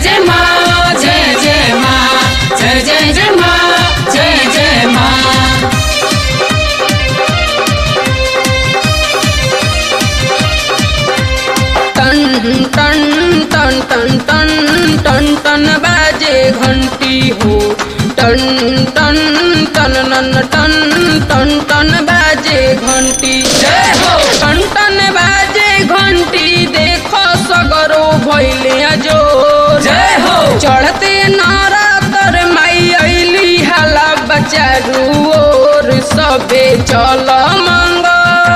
जय माँ जय जय माँ जय जय जय माँ जय जय माँ टन टन टन टन टन टन टन बाजे घंटी हो टन टन टन नन टन टन टन बाजे घंटी जय हो टन टन बाजे घंटी देखो सगरो भैले जो जय हो चढ़ते नारा तर माई अली हाला बचारू और सबे चल मंगल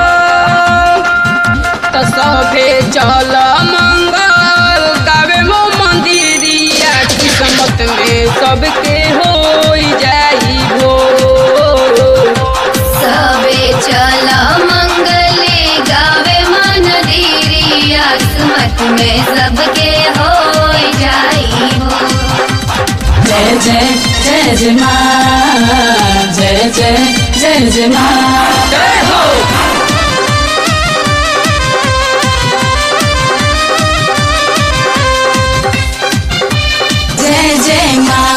त सभे चल मंगल गावे मो मंदिरिया किस्मत में सबके हो जाई भो सबे चल मंगले गावे मन दीरी किस्मत में सबके हो जाई हो जय जय जय जय माँ जय जय जय जय माँ जय हो जय जय माँ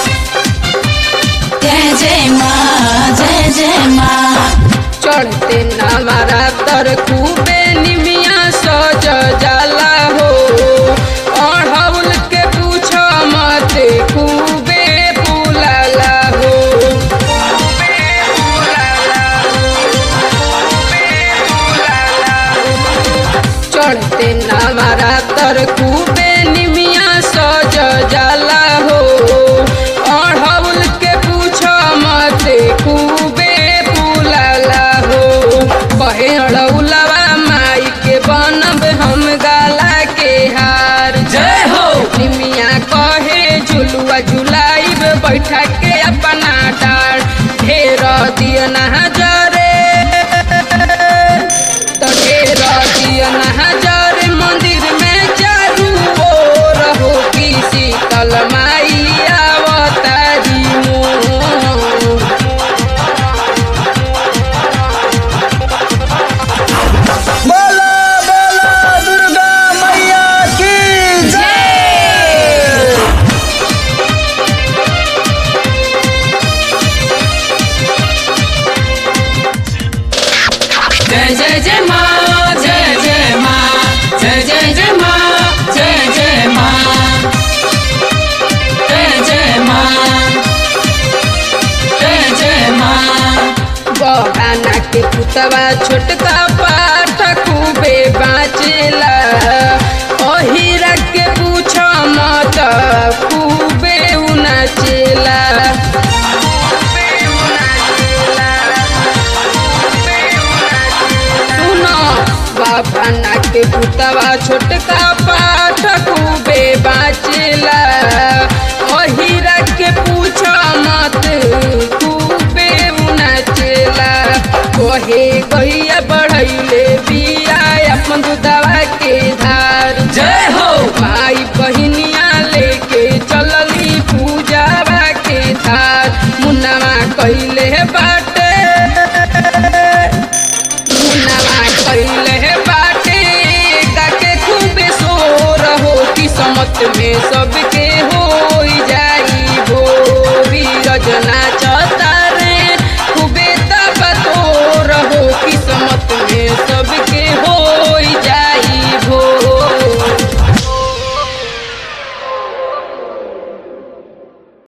जय जय माँ जय जय माँ चढ़ते नामारा तर खूबे निमिया सज जाला हो अढ़ौल के पूछ मत खूबे फूलाला हो खूबे फूलाला हो, खूबे फूलाला हो। चढ़ते नामारा तर खूबे निमिया सज जाला हो अढ़ौल के पूछ मत खूबे फूलाला हो कहे अड़ौलवा माई के बनब हम गाला के हार जय हो निमिया कहे झुलुआ झुलाइब बैठा के अपना डार ढेर दिया नजरे तो ढेर दिया नजर मंदिर में चारू ओर हो की शीतल माई अवतारी मोर बोला बोला दुर्गा मैया की जय जय जय जय माँ जय जय माँ जय जय जय माँ जय जय माँ जय जय माँ जय जय माँ बहाना के पुतवा छोटका पाठ खूबे बाँचेला अहिरा के पूछ मत खूबे उनाचेला सुनो बहाना के पुतवा छोटका पाठ खूबे बाँचे